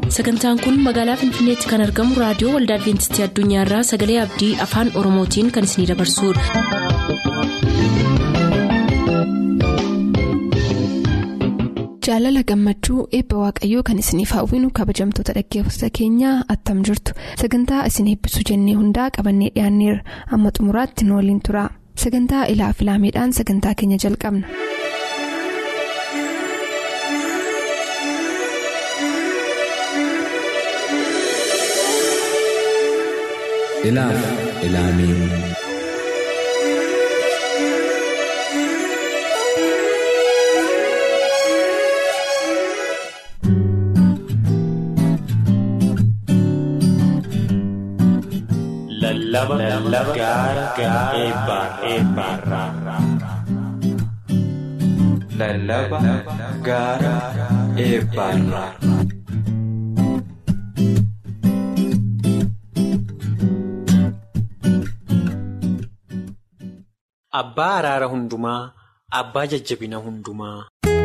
sagantaan kun magaalaa finfinneetti kan argamu raadiyoo waldaa adventistii addunyaarraa sagalee abdii afaan oromootiin kan isinidabarsudha. jaalala gammachuu eebba waaqayyoo kan isiniif hawwinu kabajamtoota dhaggeeffattoota keenyaa attam jirtu sagantaa isin eebbisuu jennee hundaa qabannee dhiyaanneerra amma xumuraatti nu waliin tura sagantaa ilaa filaameedhaan sagantaa keenya jalqabna. ilaaf ilaamee lallaba gaara eebbaarraa lallaba gaara eebbaarraa. Abbaa araara hundumaa abbaa jajjabina hundumaa.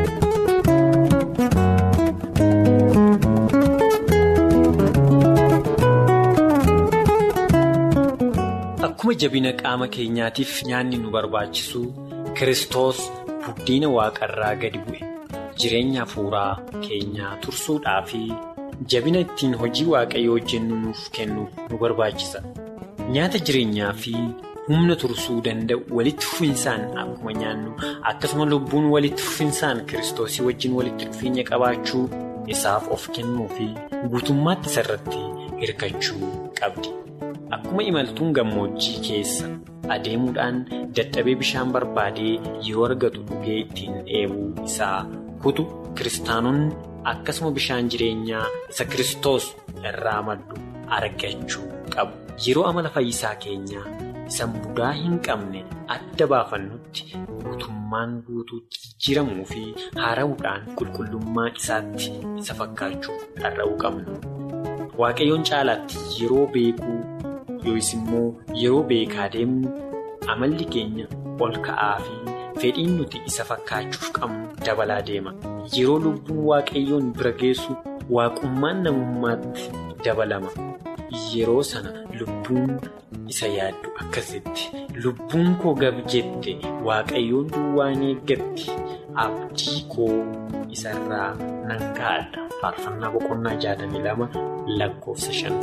Akkuma jabina qaama keenyaatiif nyaanni nu barbaachisu Kiristoos buddeena waaqarraa gadi bu'e jireenya hafuuraa keenyaa tursuudhaa fi jabina ittiin hojii waaqayyoo hojjennu nuuf kennuuf nu barbaachisa. Nyaata jireenyaa fi humna tursuu danda'u walitti fufinsaan akkuma nyaannu akkasuma lubbuun walitti fufinsaan Kiristoosii wajjin walitti dhufeenya qabaachuu isaaf of kennuu fi guutummaatti isarratti hirkachuu qabdi. Akkuma imaltuun gammoojjii keessa adeemuudhaan dadhabee bishaan barbaadee yeroo argatu dhugee ittiin dheebuu isaa kutu kiristaanonni akkasuma bishaan jireenyaa isa Kiristoos irraa maddu argachuu qabu. Yeroo amala fayyisaa keenyaa isa mudaa hin qabne adda baafannutti guutummaan guutuutti jijjiiramuu fi haara'uudhaan qulqullummaa isaatti isa fakkaachuu dharra'uu qabna. Waaqayyoon caalaatti yeroo beekuu yookiis immoo yeroo beekaa deemnu amalli keenya ol ka'aa fi fedhiin nuti isa fakkaachuuf qabnu dabalaa deema. Yeroo lubbuun waaqayyoon bira geessu waaqummaan namummaatti dabalama. Yeroo sana lubbuun isa yaaddu akkasitti lubbuun koo gab jette waaqayyoon duwwaan eeggatti abdii koo isarraa nan kaa'adha. Faarfannaa boqonnaa jaatamii lama lakkoofsa shan.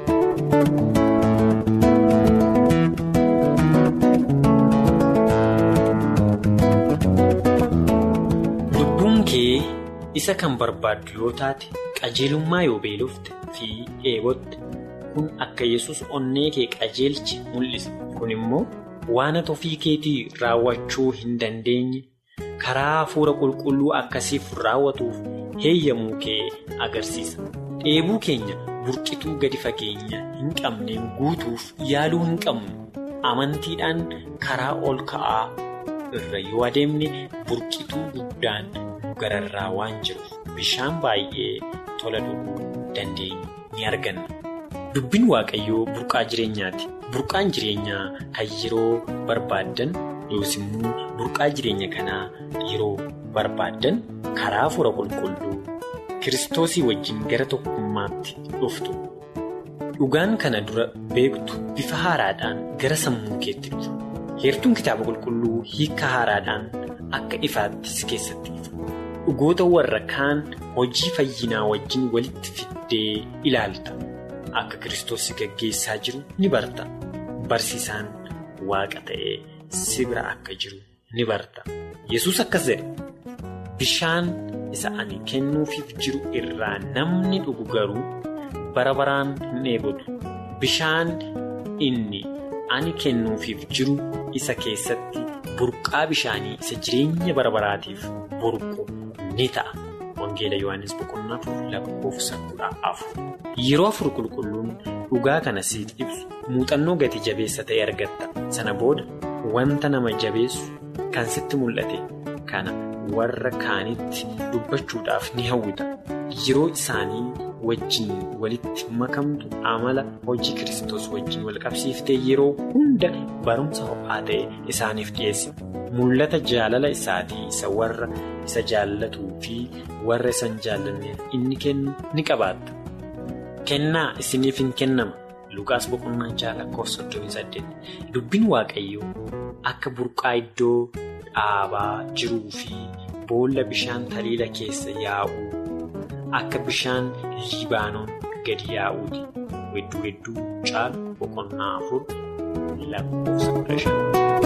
Lubbuun kee isa kan barbaaddu yoo taate qajeelummaa yoo beelofte fi dheebotte kun akka yesus onnee kee qajeelche mul'isa. Kun immoo waan ati ofii keetii raawwachuu hin dandeenye karaa hafuura qulqulluu akkasiif raawwatuuf heeyyamuu kee agarsiisa. Dheebuu keenya burqituu gadi fageenya hin qabneen guutuuf yaaluu hin qabnu. Amantiidhaan karaa ol ka'aa irra yoo adeemne burqituu guddaan nu gararraa waan jiruuf bishaan baay'ee tola dhuguu dandeenyu ni arganna. Dubbiin Waaqayyoo burqaa jireenyaati. Burqaan jireenyaa kan yeroo barbaaddan yookiis immoo burqaa jireenya kanaa yeroo barbaaddan karaa hafuura qulqulluu Kiristoosii wajjin gara tokkummaatti dhuftu. Dhugaan kana dura beektu bifa haaraadhaan gara sammuu keetti dhufu. Heertuun kitaaba qulqulluu hiika haaraadhaan akka ifaatti si keessatti ifa. Dhugoota warra kaan hojii fayyinaa wajjin walitti fiddee ilaalta. Akka Kiristoos si gaggeessaa jiru ni barta. Barsiisaan waaqa ta'ee si bira akka jiru ni barta. Yesus akkas jedhe bishaan isa ani kennuufiif jiru irraa namni dhugu garuu bara baraan hin dheebotu. Bishaan inni ani kennuufiif jiru isa keessatti burqaa bishaanii isa jireenya bara baraatiif burqu ni ta'a. Wangeela Yohaannis boqonnaa afur lakkoofsa kudha afur. Yeroo afur qulqulluun dhugaa kana siif ibsu muuxannoo gati jabeessa ta'e argatta. Sana booda wanta nama jabeessu kan sitti mul'ate kana warra kaanitti dubbachuudhaaf ni hawwita. Yeroo isaanii wajjin walitti makamtu amala hojii Kiristoos wajjin wal qabsiiftee yeroo hunda barumsa ho'aa ta'e isaaniif dhiyeessi. Mul'ata jaalala isaatii isa warra isa jaallatuu fi warra isa hin jaallanneef inni kennu ni qabaatta. kennaa isiniif hin kennama lukaas boqonnaa jaha lakkoofsa soddomii saddeet dubbiin waaqayyoo akka burqaa iddoo dhaabaa jiruu fi boolla bishaan taliila keessa yaa'uu akka bishaan liibaanoon gadi yaa'uuti wedduu wedduu caalu boqonnaa afur lakkoofsa kudha shan.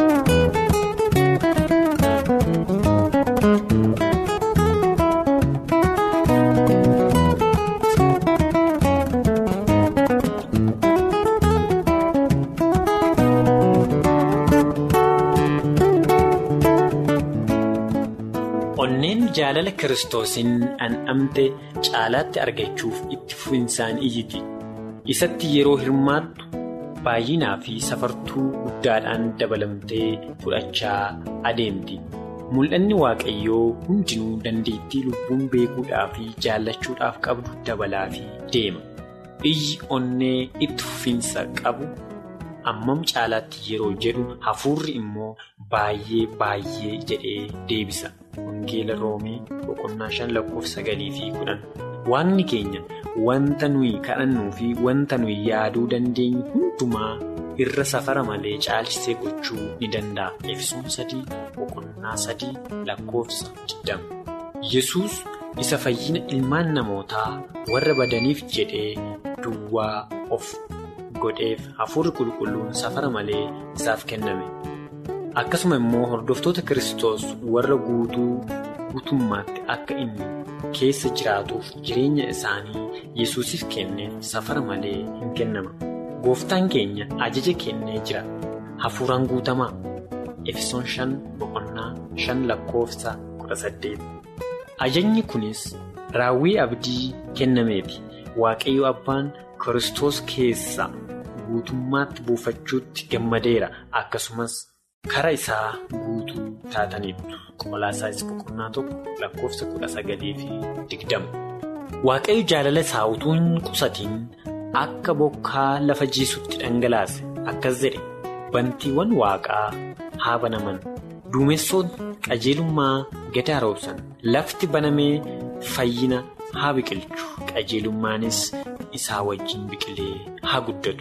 onneen jaalala kiristoosiin dhandhamte caalaatti argachuuf itti fufinsaan iyyiti isatti yeroo hirmaattu baay'inaa fi safartuu guddaadhaan dabalamtee fudhachaa adeemti mul'anni waaqayyoo hundinuu dandeettii lubbuun beekuudhaa fi jaallachuudhaaf qabdu dabalaa fi deema iyyi onnee itti fufinsa qabu ammam caalaatti yeroo jedhu hafuurri immoo baay'ee baay'ee jedhee deebisa. Wangeela roomii boqonnaa shan lakkoofsa sagalii fi kudhan waaqni keenya wanta nuyi kadhannuu fi wanta nuyi yaaduu dandeenyu hundumaa irra safara malee caalchisee gochuu ni danda'a. Efesoon sadii boqonnaa sadii lakkoofsa digdama. Yesuus isa fayyina ilmaan namootaa warra badaniif jedhee duwwaa of godheef hafuurri qulqulluun safara malee isaaf kenname. akkasuma immoo hordoftoota Kiristoos warra guutuu guutummaatti akka inni keessa jiraatuuf jireenya isaanii yesuusiif kenneef safara malee hin kennama. Gooftaan keenya ajaja kennee jira. Hafuuraan guutamaa. Efesoon shan boqonnaa shan lakkoofsa kudha saddeet. Ajajni kunis raawwii abdii kennameeti. Waaqayyo abbaan Kiristoos keessa guutummaatti buufachuutti gammadeera. Akkasumas. Kara isaa guutuu taataniitu qolaasaayis boqonnaa tokko lakkoofsa kudha sagalii fi digdama. Waaqayyo jaalala isaa utuu hin qusatiin akka bokkaa lafa jiisutti dhangalaase akkas jedhe bantiiwwan waaqaa haa banaman duumessoon qajeelummaa gad roobsan lafti banamee fayyina haa biqilchu qajeelummaanis isaa wajjin biqilee haa guddatu.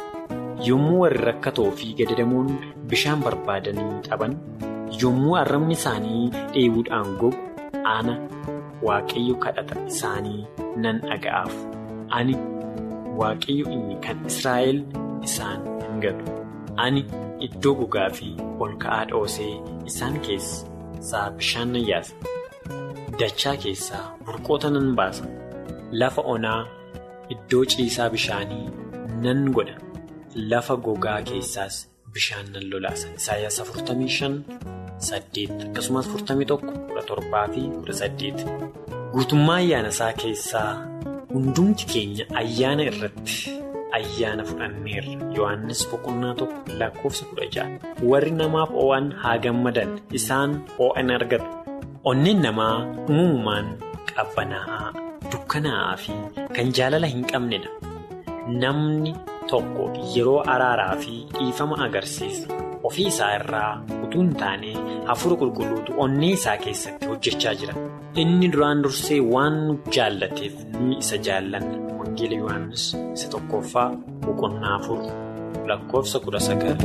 yommuu warri rakkatoo fi gadadamuun bishaan barbaadanii qaban yommuu arrabni isaanii dheebuudhaan gogu ana waaqayyo kadhata isaanii nan dhaga'aaf ani waaqayyo inni kan Israa'el isaan hin gatu ani iddoo gogaa fi ol ka'aa dhoosee isaan keessaa bishaan nan yaasa dachaa keessaa burqoota nan baasa lafa onaa iddoo ciisaa bishaanii nan godha. Lafa gogaa keessaas bishaan nan lolaasa. Isaayyaas 45 akkasumas 41 fi 18. Guutummaa ayyaana isaa keessaa hundumti keenya ayyaana irratti ayyaana fudhanneerra. Yohaannis boqonnaa tokko lakkoofsa 16. Warri namaaf oo'an haa gammadan isaan oo'an argatu. Onneen namaa uumamumaan qabbanaa'aa, dukkanaa'aa fi kan jaalala hin qabnedha. Namni tokko yeroo araaraa fi dhiifama agarsiisu ofii isaa irraa utuu hin taane hafuura qulqulluutu onnee isaa keessatti hojjechaa jira. Inni duraan dursee waan nu jaallateef nuyi isa jaallanna. Wangeela Yohaannis isa tokkoffaa boqonnaa afur lakkoofsa kudha sagal.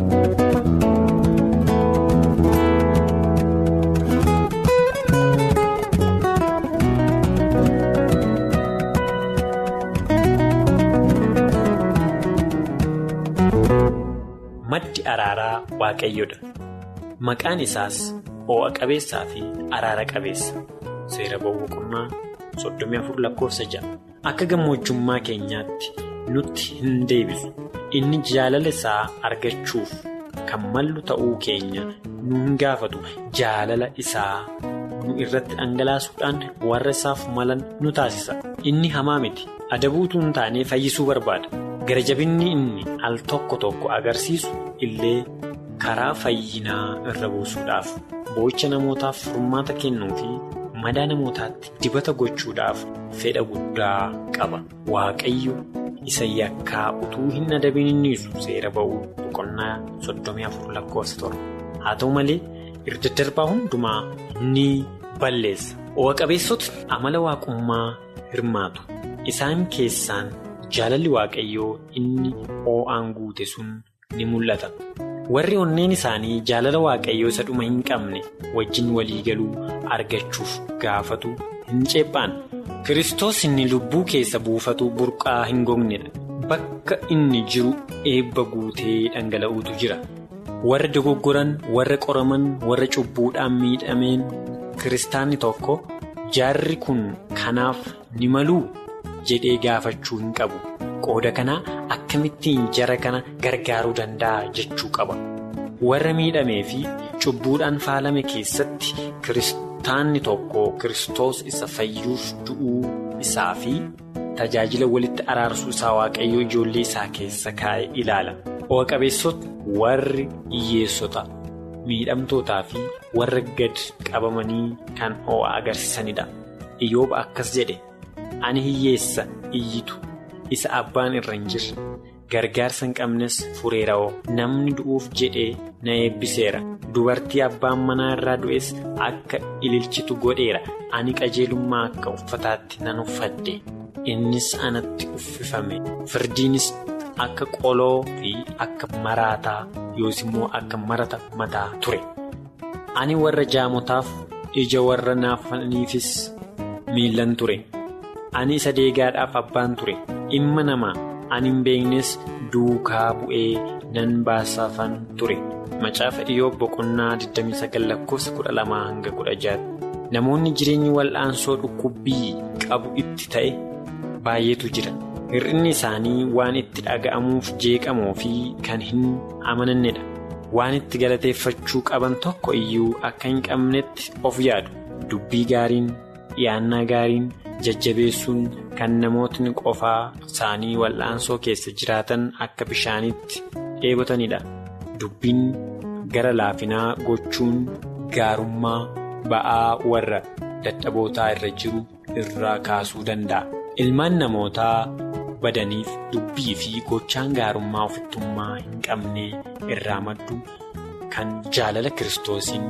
Maddi araaraa waaqayyodha. Maqaan isaas oo'a qabeessaa fi araara qabeessa. Seera boqonnaa soddomii afur lakkoofsa ja'a. Akka gammojjummaa keenyaatti nutti hin deebisu. Inni jaalala isaa argachuuf kan mallu ta'uu keenya nu hin gaafatu. Jaalala isaa nu irratti dhangalaasuudhaan warra isaaf malan nu taasisa. Inni hamaa miti. Adabuutu hin taane fayyisuu barbaada. Gara jabinni inni al tokko tokko agarsiisu illee karaa fayyinaa irra buusuudhaaf boo'icha namootaaf furmaata kennuu fi madaa namootaatti dibata gochuudhaaf fedha guddaa qaba. Waaqayyo isa yakkaa utuu hin adabiin innisu seera ba'uu boqonnaa soddomii afur lakkoofsa torba. Haa ta'u malee irra darbaa hundumaa ni balleessa. Oo'a qabeessota amala waaqummaa hirmaatu. Isaan keessaan jaalalli waaqayyoo inni oo'aan guute sun ni mul'ata. Warri onneen isaanii jaalala waaqayyoo isa dhuma hin qabne wajjin walii galuu argachuuf gaafatu hin ceephaan. Kiristoos inni lubbuu keessa buufatu burqaa hin gognedha. Bakka inni jiru eebba guutee dhangala'uutu jira. Warra dogoggoran, warra qoraman, warra cubbuudhaan miidhameen kiristaanni tokko jaarri kun kanaaf ni maluu jedhee gaafachuu hin qabu. Qooda kanaa akkamittiin jara kana gargaaruu danda'a jechuu qaba. Warra miidhamee fi cubbuudhaan faalame keessatti kiristaanni tokko Kiristoos isa fayyuuf du'uu isaa fi tajaajila walitti araarsuu isaa waaqayyoo ijoollee isaa keessa kaa'e ilaala. Oqa-qabeessota warri hiyyeessota miidhamtootaa fi warra gad qabamanii kan oo'a agarsiisanidha. Iyyooba akkas jedhe ani hiyyeessa iyyitu isa abbaan irra hin jirre gargaarsa hin qabnes fureera'oo namni du'uuf jedhee na eebbiseera dubartii abbaan manaa irraa du'es akka ililchitu godheera ani qajeelummaa akka uffataatti nan uffadhe innis anatti uffifame firdiinis akka qoloo fi akka maraataa yoos immoo akka marata mataa ture ani warra jaamotaaf ija warra naafaniifis miillan ture ani isa deegaadhaaf abbaan ture dhimma namaa ani hin beeknes duukaa bu'ee nan baasafan ture macaafa iyyoob boqonnaa 29 lakkoofsa 12 hanga 16 namoonni jireenyi wal'aansoo dhukkubbii qabu itti ta'e baay'eetu jira. hir'inni isaanii waan itti dhaga'amuuf jeeqamoo fi kan hin amanannedha waan itti galateeffachuu qaban tokko iyyuu akka hin qabnetti of yaadu dubbii gaariin dhiyaannaa gaariin jajjabeessuun kan namootni qofaa isaanii wal'aansoo keessa jiraatan akka bishaanitti dheebotanidha dubbiin gara laafinaa gochuun gaarummaa ba'aa warra dadhabootaa irra jiru irraa kaasuu danda'a ilmaan namootaa. badaniif dubbii fi gochaan gaarummaa ofittummaa hin qabne irraa maddu kan jaalala kiristoosiin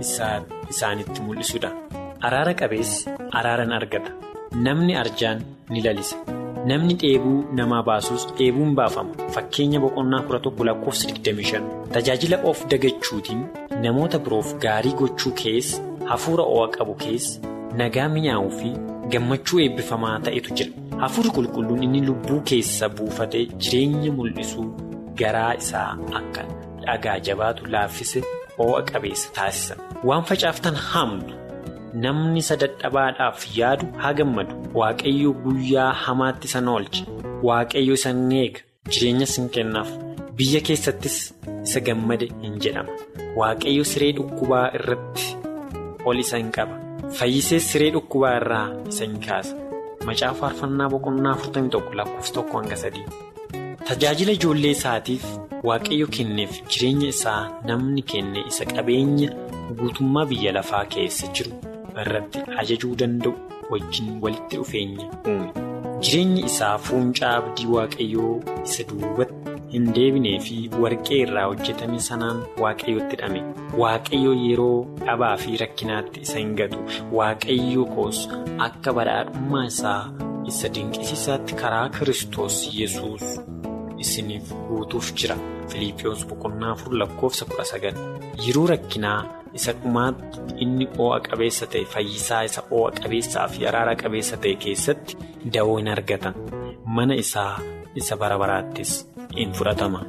isaanitti mul'isudha. Araara qabeessi araaran argata. Namni arjaan ni lalisa. Namni dheebuu namaa baasus dheebuun baafama. Fakkeenya boqonnaa kudha tokko lakkoofsa 25. Tajaajila of dagachuutiin namoota biroof gaarii gochuu keessa hafuura o'a qabu keessa nagaa mi'aawuu fi gammachuu eebbifamaa ta'etu jira. Hafuurri qulqulluun inni lubbuu keessa buufate jireenya mul'isuu garaa isaa akka dhagaa jabaatu laaffise oo'a qabeessa taasisa. Waan facaaftan haamtu namni isa dadhabaadhaaf yaadu haa gammadu. Waaqayyo guyyaa hamaatti isa oolcha. Waaqayyo isa eega jireenya sin kennaaf. Biyya keessattis isa gammade hin jedhama. Waaqayyo siree dhukkubaa irratti ol isa hin qaba. Fayyisees siree dhukkubaa irraa isa hin kaasa. Macaafa faarfannaa boqonnaa 41 lakkoofsa tokko hanga sadii. Tajaajila ijoollee isaatiif waaqayyo kenneef jireenya isaa namni kenne isa qabeenya guutummaa biyya lafaa keessa jiru irratti ajajuu danda'u wajjin walitti dhufeenya uume. Jireenyi isaa fuuncaa abdii waaqayyoo isa duubatti hin deebinee fi warqee irraa hojjetame sanaan waaqayyotti hidhame. Waaqayyo yeroo dhabaa fi rakkinaatti isa hin gatu. Waaqayyo koos akka badhaadhummaa isaa isa dinqisiisaatti karaa Kiristoos Yesuus isiniif guutuuf jira. Filiippiyoos boqonnaa afur lakkoofsa kudha sagal. Yeroo rakkinaa isa dhumaatti inni oo'a qabeessa ta'e fayyisaa isa oo'a qabeessaa fi araara qabeessa ta'e keessatti da'oo hin argatan. Mana isaa isa bara baraattis in fudhatama.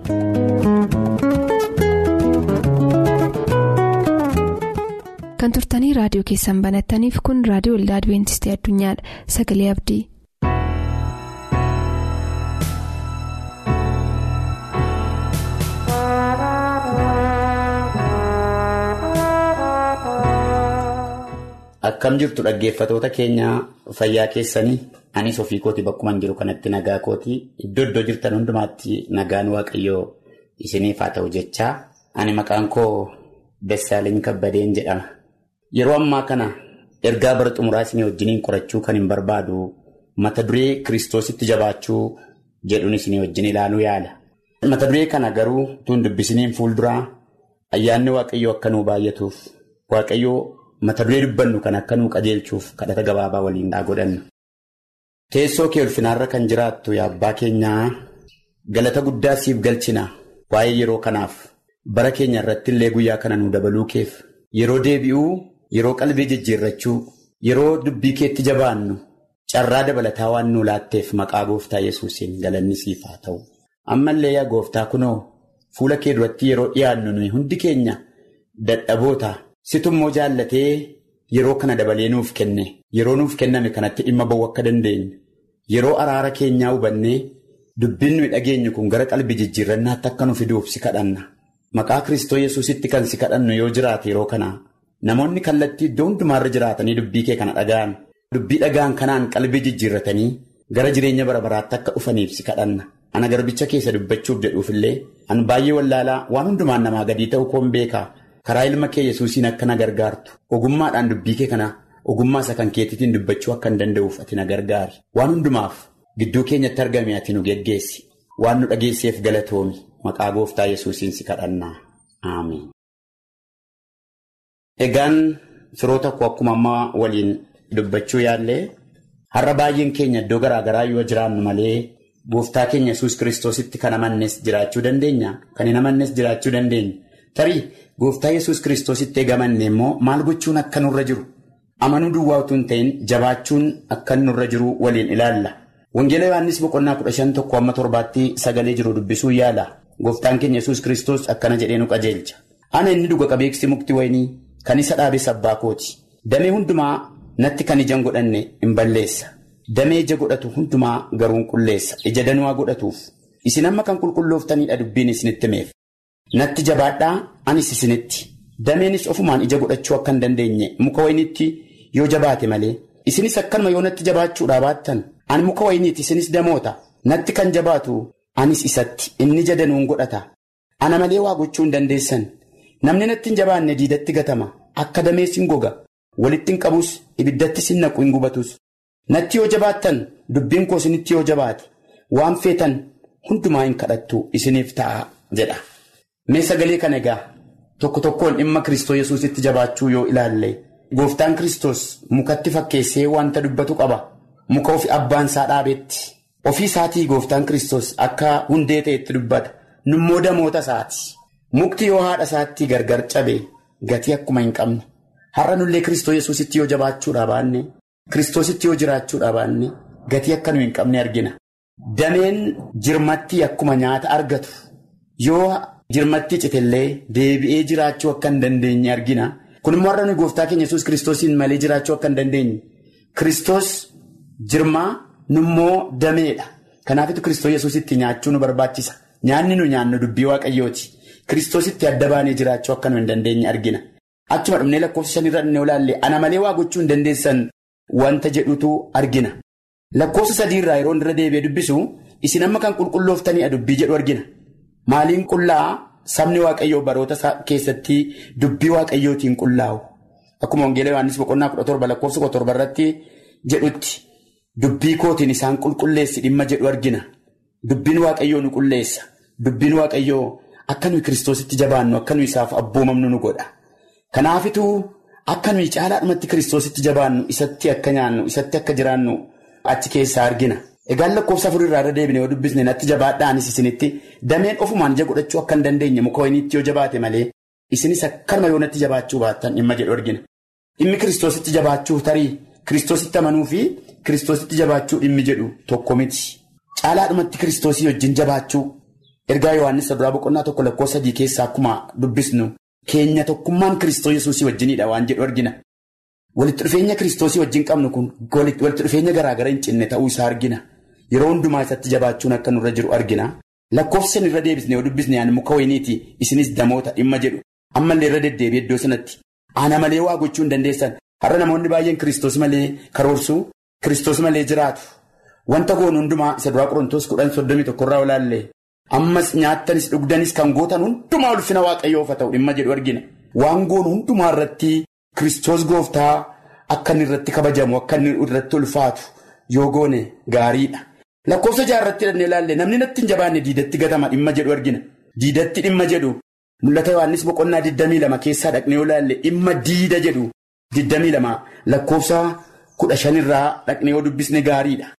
Kan turtanii raadiyoo keessan banattaniif kun raadiyoo waldaa Adibeentistii Addunyaadha. Sagalee Abdii. Akkam jirtu dhaggeeffatoota keenya fayyaa keessanii anis ofii kooti bakkuma jiru kanatti nagaa kooti iddoo iddoo jirtan hundumaatti nagaan waaqayyoo isiniif haa ta'u jechaa ani maqaan koo Bessaaleen Kabbadeen jedhama. Yeroo ammaa kana ergaa bara xumuraa isinii wajjiniin qorachuu kan hin barbaadu mata duree kiristoositti jabaachuu jedhuun isinii wajjin ilaaluu yaala. Mata duree kana garuu tun dubbisiniin fuulduraa ayyaanni waaqayyoo akka nuu baay'atuuf waaqayyoo. Mata duree dubbannu kan akka nuu qajeelchuuf kadhata gabaabaa waliin haa godhannu. Teessoo kee ulfinaarra kan jiraattu yaa abbaa keenyaa galata guddaa siif galchina waa'ee yeroo kanaaf bara keenya irratti illee guyyaa kana nu dabaluu keef yeroo deebi'uu yeroo qalbii jijjiirrachuu yeroo dubbii keetti jabaannu carraa dabalataa waan nu laatteef maqaa gooftaa yesuusiin galanni siif haa ta'u. Ammallee yaa gooftaa kunoo fuula kee duratti yeroo dhiyaannu nuyi hundi keenya dadhaboota sitummoo jaallatee yeroo kana dabalee nuuf kenne yeroo nuuf kenname kanatti dhimma ba'uu akka dandeenyu yeroo araara keenyaa hubannee dubbiin nuyi dhageenyu kun gara qalbii jijjiirrannaatti akka nu fiduuf si kadhanna maqaa kristoo yesuusitti kan si kadhannu yoo jiraate yeroo kana namoonni kallattii iddoo hundumaarra jiraatanii dubbii kee kana dhaga'an dubbii dhaga'an kanaan qalbii jijjiirratanii gara jireenya bara baraatti akka dhufaniif si kadhanna. Ana garbicha keessa dubbachuuf jedhuufillee an baay'ee wallaalaa waan hundumaan namaa gadii ta'uu koon beekaa karaa ilma kee yesuusiin akka na gargaartu ogummaadhaan dubbii kee kana ogummaa isa kan keetiitiin dubbachuu akka hin danda'uuf ati na gargaari waan hundumaaf gidduu keenyatti argame ati nu geggeessi waan nu dhageesseef galatoomi maqaa gooftaa yesuusiin si kadhannaa aamiin. Egaan firoota koo akkuma ammaa waliin dubbachuu yaallee har'a baay'een keenya iddoo garaagaraa yoo jiraannu malee. Gooftaa keenya yesus kiristoositti kan amannes jiraachuu dandeenya. Kan hin amannes jiraachuu dandeenya. Tarii gooftaa yesus kiristoositti eegamanne immoo maal gochuun akka nurra jiru? Amanuu duwwaa utuu hin ta'in jabaachuun akka nurra jiru waliin ilaalla. Wangeela Yohaannis boqonnaa kudha shan tokko amma torbaatti sagalee jiru dubbisuu yaala. Gooftaan keenya yesus kiristoos akkana jedhee nu qajeelcha. Ana inni dhuga qabeeksi mukti wayinii kan isa dhaabes abbaa kooti. Damee hundumaa natti kan ijaan godhanne hin balleessa. Damee ija godhatu hundumaa garuu qulleessa ija danuu godhatuuf isin amma kan qulqullooftaniidha dubbiin isinitti himeef natti jabaadhaa anis isinitti dameenis ofumaan ija godhachuu akka hin dandeenye muka wayiniitti yoo jabaate malee isinis akkanuma yoo natti jabaachuudhaa baattan ani muka wayiniiti isinis damoota natti kan jabaatu anis isatti inni ija danuun godhata ana malee waa gochuu hin dandeessan namni natti hin jabaanne diidatti gatama akka damees hin goga walitti hin qabus ibiddattis hin naqu hin gubatus. Natti yoo jabaattan dubbiin koo isinitti yoo jabaate waan feetan hundumaa hin kadhattu isiniif ta'a jedha. Mee sagalee kana egaa tokko tokkoon dhimma Kiristoo Yesuusitti jabaachuu yoo ilaalle gooftaan Kiristoos mukatti fakkeessee wanta dubbatu qaba. Muka ofi abbaan isaa dhaabetti ofii isaatii gooftaan Kiristoos akka hundee ta'etti dubbata. Nummoo damoota isaati. Mukti yoo haadha isaatti gargar cabe gatii akkuma hin qabne har'a nullee Kiristoo Yesuusitti yoo jabaachuudhaa baanne. Kiristoositti yoo jiraachuudhaa baanne gatii akka nu hin qabne argina. Dameen jirmatti akkuma nyaata argatu yoo jirmatti citellee deebi'ee jiraachuu akka hin dandeenye argina. Kun immoo har'a nuyi gooftaa keenya yesus kiristoosiin malee jiraachuu akka hin dandeenye. Kiristoos jirmaa nummoo dameedha. Kanaafitu kiristoos yesuusitti nyaachuu nu barbaachisa. Nyaanni nu nyaannu dubbii waaqayyooti. Kiristoositti adda baanee jiraachuu akka nu hin dandeenye argina. Achuma dhumnee lakkoofsa shanirra dhufnee olaalle ana malee waa gochuu hin dandeessan. Wanta jedhutu argina. Lakkoofsa sadiirraa yeroo irra deebi'ee dubbisu isin amma kan qulqullooftaniidha dubbii jedhu argina. Maaliin qullaa sabni waaqayyoo baroota keessatti dubbii waaqayyootiin qullaa'u. Akkuma Wangeela Yohaannis boqonnaa kudha torba lakkoofsa kudha torba irratti jedhutti dubbii kootiin isaan qulqulleessi dhimma jedhu argina. Dubbiin waaqayyoo nu qulleessa. Dubbiin waaqayyoo akka nuyi kiristoositti jabaannu akka nuyi isaaf abboomamnu nu godha. Kanaafituu. Akka nuyi caalaadhumatti kiristoositti jabaannu isatti akka nyaannu isatti akka jiraannu achi keessaa argina. Egaan lakkoofsa afurirraa irra deebine yoo dubbisne natti jabaadhaanis isinitti dameen ofumaan ija godhachuu akka hin dandeenye muka wayiniitti yoo jabaate malee isinis akkanuma yoo natti jabaachuu baattan dhimma jedhu argina. Dhimmi kiristoositti jabaachuu tarii kiristoositti amanuu fi kiristoositti jabaachuu dhimmi jedhu tokko miti. Caalaadhumatti kiristoosii wajjin jabaachuu ergaa Yohaannis saduraa boqonnaa tokko lakkoofsa sadii keessaa akkuma dubbisnu. Keenya tokkummaan kiristoos yesuusii wajjinidha waan jedhu argina. Walitti dhufeenya kiristoosii wajjin qabnu kun walitti dhufeenya garaagara hin cinne ta'uu isaa argina. Yeroo hundumaa isatti jabaachuun akka nurra jiru argina. Lakkoofsa irra deebisne yoo dubbisne ani muka wayiniiti isinis damoota dhimma jedhu. Ammallee irra deddeebi'ee iddoo sanatti. Ana malee waa gochuu hin dandeessan. Har'a namoonni baay'een kiristoos malee karoorsuu kiristoos malee jiraatu. Wanta goonu hundumaa isa duraa qorontoos kudhan soddomii tokkorraa olaallee. Ammas nyaattanis dhugdanis kan gootan hundumaa ulfina waaqayyoof haa ta'u dhimma jedhu argina. Waan goonu hundumaa irratti kiristoos gooftaa akka inni irratti kabajamu akka inni irratti ulfaatu yoo goone gaariidha. Lakkoofsa jaarratti hidhannee ilaalle namni natti hin jabaanne diidatti gatama dhimma jedhu argina. Diidatti dhimma jedhu mul'ata Yohaannis boqonnaa 22 keessaa dhaqnee yoo ilaalle dhimma diida jedhu 22 lakkoofsa 15 irraa dhaqnee yoo dubbisne gaariidha.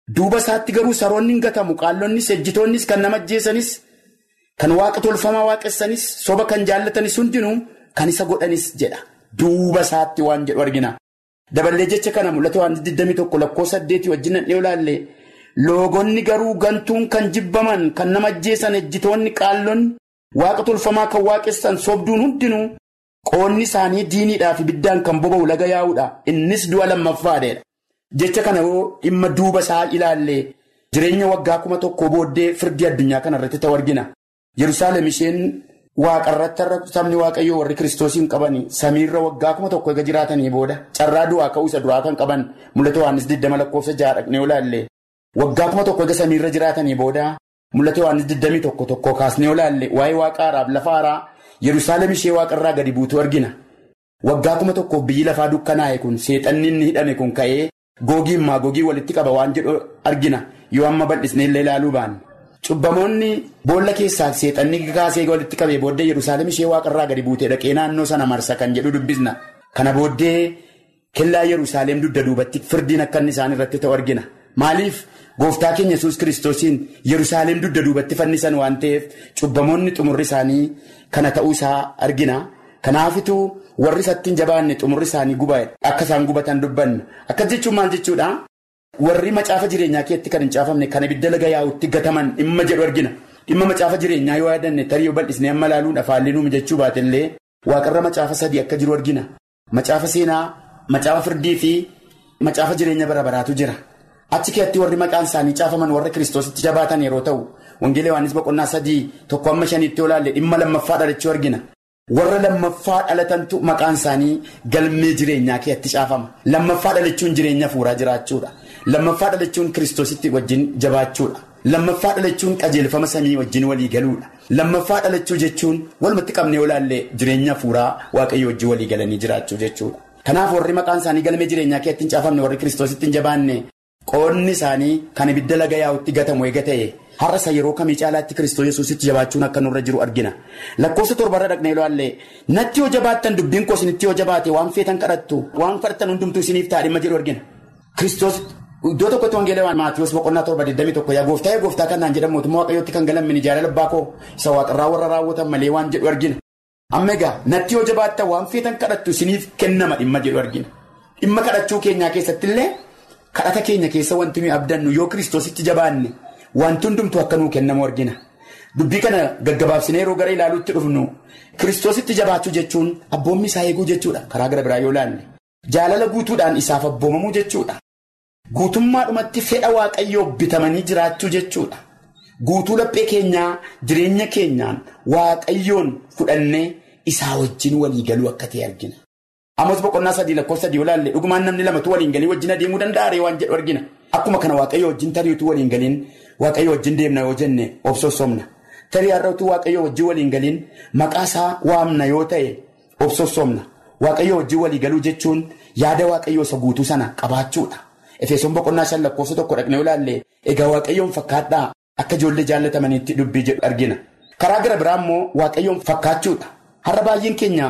Duuba isaatti garuu saroonni hin gatamu qaallonnis ejjitoonnis kan nama ajjeesanis kan waaqa tolfamaa waaqessanis soba kan jaallatanis hundinuu kan isa godhanis jedha. Duuba isaatti waan jedhu argina. Daballee jecha kana mul'ata waan 21 lakkoofsa 8 wajjin dhiyoo ilaalle loogonni garuu gantuun kan jibbaman kan nama ajjeesan ejjitoonni qaallonni waaqa tolfamaa kan waaqessan sobduun hundinuu qoonni isaanii diiniidhaaf ibiddaan kan boba'u laga yaa'uudha. Innis du'a lammaffaadha. Jecha kana yoo dhimma duuba isaa ilaalle jireenya waggaa kuma tokko booddee firdii addunyaa kana irratti ta'u argina. Yerusaalem isheen waaqarratti sabni waaqayyoo warri kiristoosiin qaban samiirra waggaa kuma tokko eega jiraatanii booda carraa du'aa ka'uu isa duraa kan qaban mul'ata Yohaannis 20 lakkoofsa ja'a dhaqnee olaalle waggaa kuma tokko eega samiirra jiraatanii booda mul'ata Yohaannis 21 tokko kaasnee olaalle waa'ee waaqa haaraaf lafa haaraa Yerusaalem ishee waaqarraa gadi buutu argina. Waggaa kuma tokkoof biyyi lafaa dukkanaa'e kun seexanni inni hidhame kun ka'ee googii maagogii walitti qaba waan jedhu argina yoo amma bal'isnee illee ilaaluu baanne. Cubbamoonni boolla keessaa seexanni kaasee walitti qabee booddee Yerusaalem ishee waaqarraa gadi buutee dhaqee naannoo sana marsa kan jedhu dubbisna. Kana booddee kellaa Yerusaalem dugda duubatti firdiin akka inni isaan irratti ta'u argina. Maaliif gooftaa keenya yesus kiristoosiin Yerusaalem dugda duubatti fannisan waan ta'eef cubbamoonni xumurri isaanii kana ta'uu isaa argina. Kanaafituu warri isatti hin jabaanne xumurri isaanii gubaa'e akka isaan gubatan dubbanna. Akkas jechuun maal jechuudha? Warri macaafa jireenyaa keessatti kan hin caafamne kan ibidda laga yaa'utti gataman dhimma jedhu argina. Dhimma macaafa jireenyaa yoo yaadanne tarii yoo bal'isnee amma ilaaluun afaan nuumi jechuu baatellee waaqarra macaafa sadii akka jiru argina. Macaafa seenaa, macaafa firdii fi macaafa jireenya bara baraatu jira. Achi keessatti warri maqaan isaanii caafaman warra kiristoositti jabaatan yeroo ta'u, wangeela Yohaannis boqonnaa sadii tokko amma shaniitti yoo ilaalle dhimma lammaffaa dhalachuu argina. Warra lammaffaa dhalatantu maqaan isaanii galmee jireenyaa keessatti caafama. Lammaffaa dhalachuun jireenya fuuraa jiraachuudha. Lammaffaa dhalachuun kiristoositti wajjin jabaachuudha. Lammaffaa dhalachuun qajeelfama samii wajjin walii galuudha. Lammaffaa dhalachuu jechuun walumatti qabnee olaallee jireenya fuuraa waaqayyo wajjin walii galanii jiraachuu jechuudha. Kanaaf warri maqaan isaanii galmee jireenyaa keessatti hin caafamne warri kiristoositti hin jabaanne qoonni isaanii kan ibidda laga yaa'utti gatamu eega ta'e. Har'a isa yeroo kamii caalaatti Kiristoos Yesuusitti jabaachuun akka nurra jiru argina. Lakkoofsa torbarra dhaqnee ilaalle natti yoo jabaattan dubbiin koo isinitti yoo jabaate waan feetan kadhattu waan kadhattan hundumtuu isiniif ta'a dhimma jedhu argina. Kiristoos iddoo tokkotti wangeela Maatiyoos boqonnaa torba 21 yaa gooftaa yaa gooftaa kan naan jedhamu mootummaa waaqayyootti kan galamini jaalala abbaa koo isa waaqarraa warra raawwatan malee waan jedhu argina. Amma egaa natti yoo jabaattan waan feetan kadhattu isiniif kennama dhimma jedhu argina. Dhimma kadhachuu keenyaa keessatti illee kadhata keenya keessa wanti nuyi abdannu yoo Kiristoositti jabaanne. Wanti hundumtuu akka nuu kennamu argina. Dubbii kana gaggabaabsinee yeroo gara ilaaluutti dhufnu kiristoositti jabaachuu jechuun abboommi isaa eeguu jechuudha. Karaa gara biraa yoo ilaalle. Jaalala guutuudhaan isaaf abboomamuu jechuudha. Guutummaadhumatti fedha waaqayyoo bitamanii jiraachuu jechuudha. Guutuu laphee keenyaa jireenya keenyaan waaqayyoon fudhannee isaa wajjin walii galuu akka ta'e argina. Amos boqonnaa sadii lakkoofsa sadii yoo ilaalle dhugumaan namni lamatu waliin galii wajjin adeemuu danda'a waan jedhu argina. Akkuma kana waaqayyo wajjin tariitu waliin galiin waaqayyo wajjin deemna yoo jenne obsosomna. Tarii har'atu waaqayyo wajjin waliin galiin maqaa isaa waamna yoo ta'e obsosomna. Waaqayyo wajjin walii galuu jechuun yaada waaqayyo isa guutuu sana qabaachuudha. Efesoon boqonnaa shan lakkoofsa tokko dhaqnee ilaalle egaa waaqayyoon fakkaadhaa akka ijoollee jaallatamaniitti dubbii jedhu argina. Karaa gara biraa immoo waaqayyoon fakkaachuudha. Har'a baay'een keenya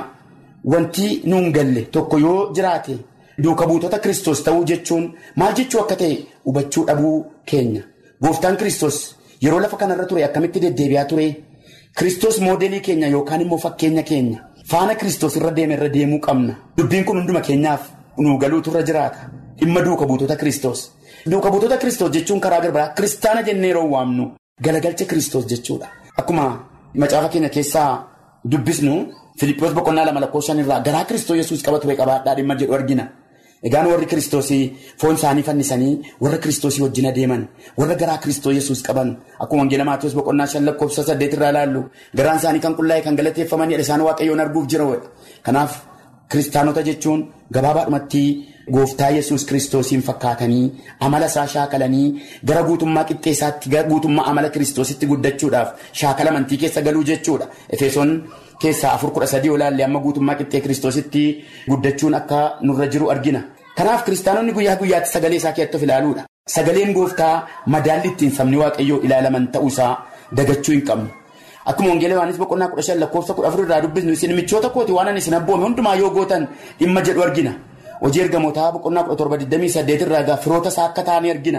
wanti nuun galle tokko yoo jiraate. Duuka buutota Kiristoos ta'uu jechuun maal jechuu akka ta'e hubachuu dhabuu keenya. Gooftaan Kiristoos yeroo lafa kanarra ture akkamitti deddeebi'aa ture? Kiristoos moodelii keenya yookaan immoo fakkeenya keenya. Faana Kiristoos irra deeme irra deemuu qabna. Dubbiin kun hunduma keenyaaf nuu galuutu irra jiraata. Dhimma duuka buutota Kiristoos. Duuka buutota Kiristoos jechuun karaa garbaraa kiristaana jennee yeroo waamnu galagalcha Kiristoos jechuudha. Akkuma macaafa keenya keessaa dubbisnu Filiippoos boqonnaa lama lakkoofshan irraa garaa Kiristoos Yesuus qaba ture qabaadhaa dhimma jedhu argina. Egaan warri kiristoosii foon isaanii fannisanii warra kiristoosii wajjin adeeman warra garaa kiristoos yesuus qaban akkuma wangeela maatiyoos boqonnaa shan lakkoofsa saddeet irraa ilaallu garaan isaanii kan qullaa'e kan galateeffamanidha isaan waaqayyoon arguuf jira kanaaf kiristaanota jechuun gabaabaadhumatti gooftaa yesuus kiristoosiin fakkaatanii amala isaa shaakalanii gara guutummaa qixxeessaatti guutummaa amala kiristoositti guddachuudhaaf shaakala amantii keessa galuu jechuudha efesoon. keessaa afur kudha sadii olaalle amma guutummaa qixxee kiristoositti guddachuun akka nurra jiru argina. Kanaaf kiristaanonni guyyaa guyyaatti sagalee isaa keessatti of ilaaluudha. Sagaleen gooftaa madaalli ittiin sabni waaqayyoo ilaalaman ta'uusaa dagachuu hin qabnu. Akkuma wangeela Yohaannis boqonnaa kudha shan lakkoofsa kudha afur irraa dubbisnu isin michoota kooti waan ani isin abboome hundumaa yoo gootan dhimma jedhu argina. Hojii ergamootaa boqonnaa kudha torba digdamii saddeet irraa firoota isaa akka ta'anii argina.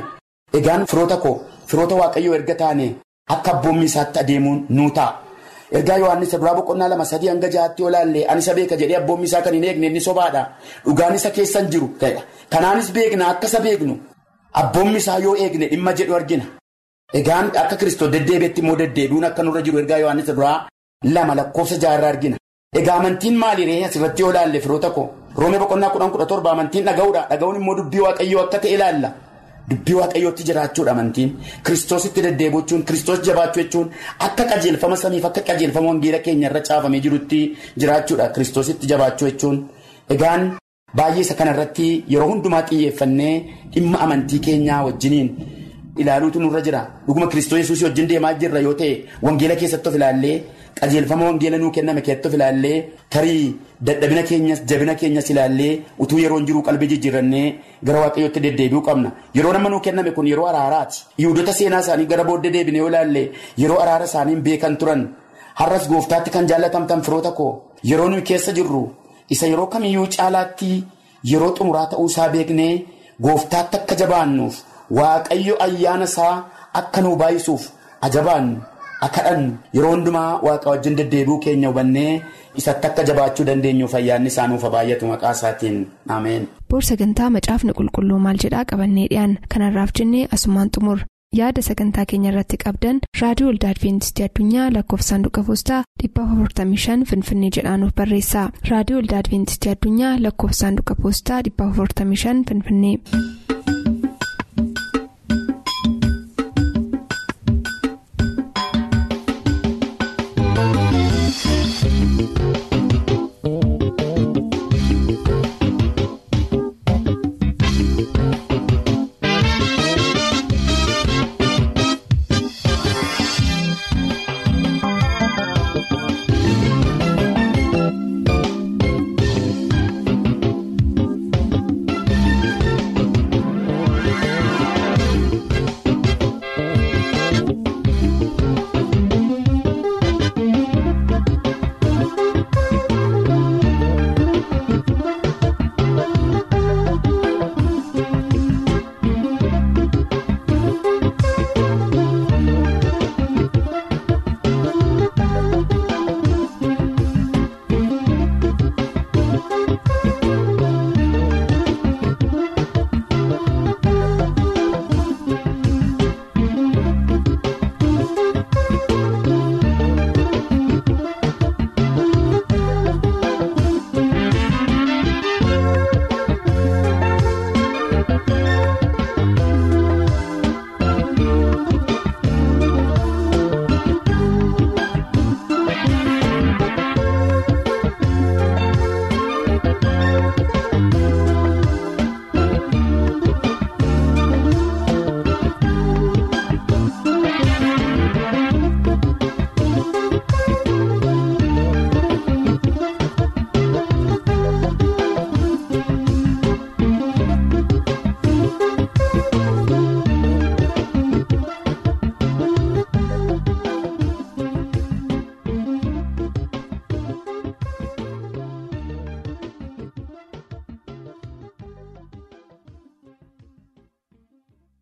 Egaan firoota koo firoota waaqayyoo erga taane akka abboommi isaatti adeemuun nuu ta'a. Ergaa Yohaannis duraa boqonnaa lama sadii hanga jahaatti yoo laalle ani isa beeka jedhee abboommi isaa kan hin eegne inni sobaadha. Dhugaan isa keessan jiru ta'edha. Kanaanis beekna akka isa beeknu abboommi isaa yoo eegne dhimma jedhu argina. Egaan akka Kiristoos deddeebiitti immoo deddeebiin akka nurra jiru ergaa Yohaannis duraa lama lakkoofsa jaarraa argina. Egaa amantiin maaliree asirratti yoo laalle firoota koo roomee boqonnaa kudhan kudha torba amantiin dhaga'uudha dhaga'uun immoo dubbii waaqayyoo akka ta'e ilaalla. Dubbii waaqayyootti jiraachuudha amantiin kiristoositti deddeebi'uu jechuun kiristoos jabaachuu jechuun akka qajeelfama samiif akka qajeelfama wangeela keenya irra caafamee jirutti jiraachuudha kiristoositti jabaachuu jechuun egaan baay'ee isa kanarratti yeroo hundumaa xiyyeeffannee dhimma amantii keenyaa wajjiniin ilaaluutu nurra jira dhuguma kiristoos yesuusii wajjin deemaa jirra yoo ta'e wangeela keessatti of ilaallee qajeelfama wangeela nuu kenname keessatti of ilaallee tarii dadhabina keenyas jabina keenyas ilaallee utuu yeroon jiruu qalbii jijjiirannee gara waaqayyootti deddeebi'uu qabna yeroo nama nuu kenname kun yeroo araaraati yihudoota seenaa isaanii gara booddee deebine yoo ilaalle yeroo araara isaaniin beekan turan har'as gooftaatti kan jaallatamtan firoota koo yeroo nuyi keessa jirru isa yeroo kamiyyuu caalaatti yeroo xumuraa ta'uu isaa beeknee gooftaatti akka jabaannuuf waaqayyo ayyaana isaa akka nuu baay'isuuf ajabaannu. Akkadhan yeroo hundumaa waaqa wajjin deddeebi'uu keenya hubannee isatti akka jabaachuu dandeenyuuf ayyaanni isaa nuuf baay'atu maqaa isaatiin ameen. Boor sagantaa macaafni qulqulluu maal jedhaa qabannee dhiyaan kanarraaf jennee asumaan xumur yaada sagantaa keenya irratti qabdan raadiyoo olda adventistii addunyaa lakkoofsa saanduqa poostaa 455 finfinnee jedhaanuf barreessa raadiyoo olda adventistii addunyaa lakkoofsa saanduqa poostaa 455 finfinnee.